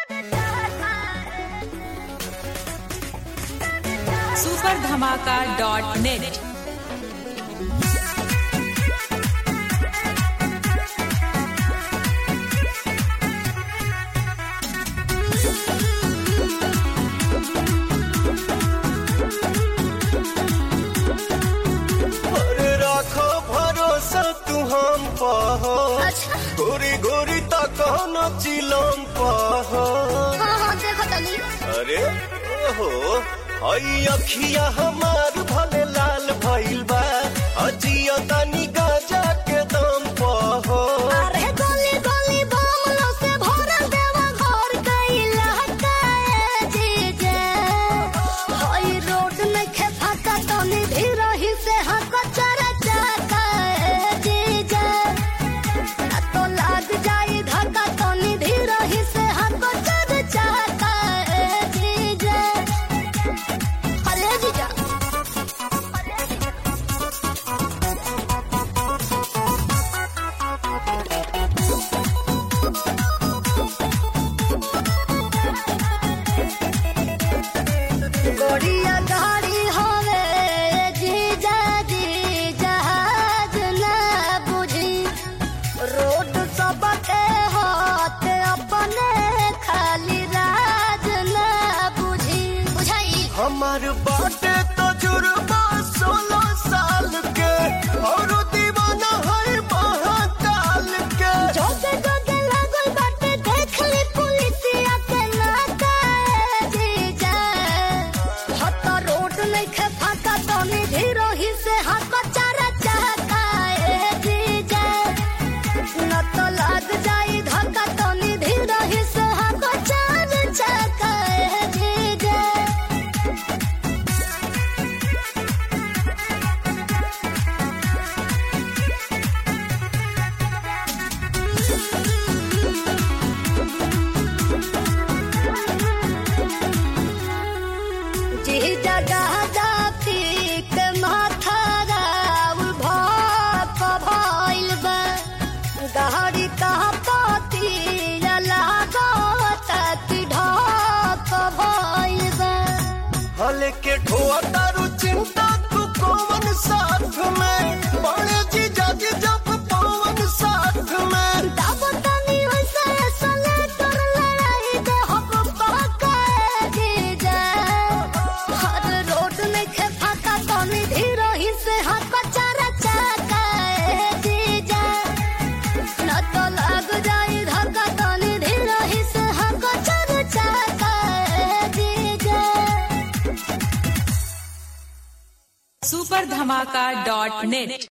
super धमाका dot net अरे राखो भरोसा तू हम पहो अच्छा गोरी गोरी तक न चिलम पहो हाँ हाँ देखो तनी अरे ओहो हई अखिया हमार भले लाल भइल बा अजिया तनी गाजा के दम पहो अरे गोली गोली बमलो से भरल देवा घर कैला हकाए जीजे हई रोड में खे फाका तनी धीरही से हक चरा जाकाए जीजे ना तो लाग जाई धक्का तनी धीरही से हक चर जाकाए जीजे अरे जीजा अरे जीजा गोड़िया गाड़ी होवे जीजा जी जहाज ना बुझी रोड सबके हाथ अपने खाली राज ना बुझी बुझाई हमार बाटे तजुर्बा सोलह साल के और दीवाना है महाकाल के जोगे जोगे लागल बाटे देख ली पुलिसिया के नाकाए जीजा हत रोड नहीं खे फाका तनी धीरही से हाथ चारा चाहकाए जीजा न तो लाग जाई धक्का तनी धीरही से हाथ चार चाहकाए जीजा जी जगह जाती के माथा राउल भाप भइल बा गहरी कहा पाती लागत कि ढाप भइल बा हले के ठोआ तारू चिंता तू कौन साथ में बड़े जी जाजी जब पवन साथ में तब तनी वैसे सले कर लड़ाई दे हम पकाए जीजा हर रोड में खे फाका तनी धीरही से हाथ चारा चाकाए जीजा न तो लग जाई धक्का तनी धीरही से हाथ चारा चाकाए जीजा सुपर धमाका डॉट नेट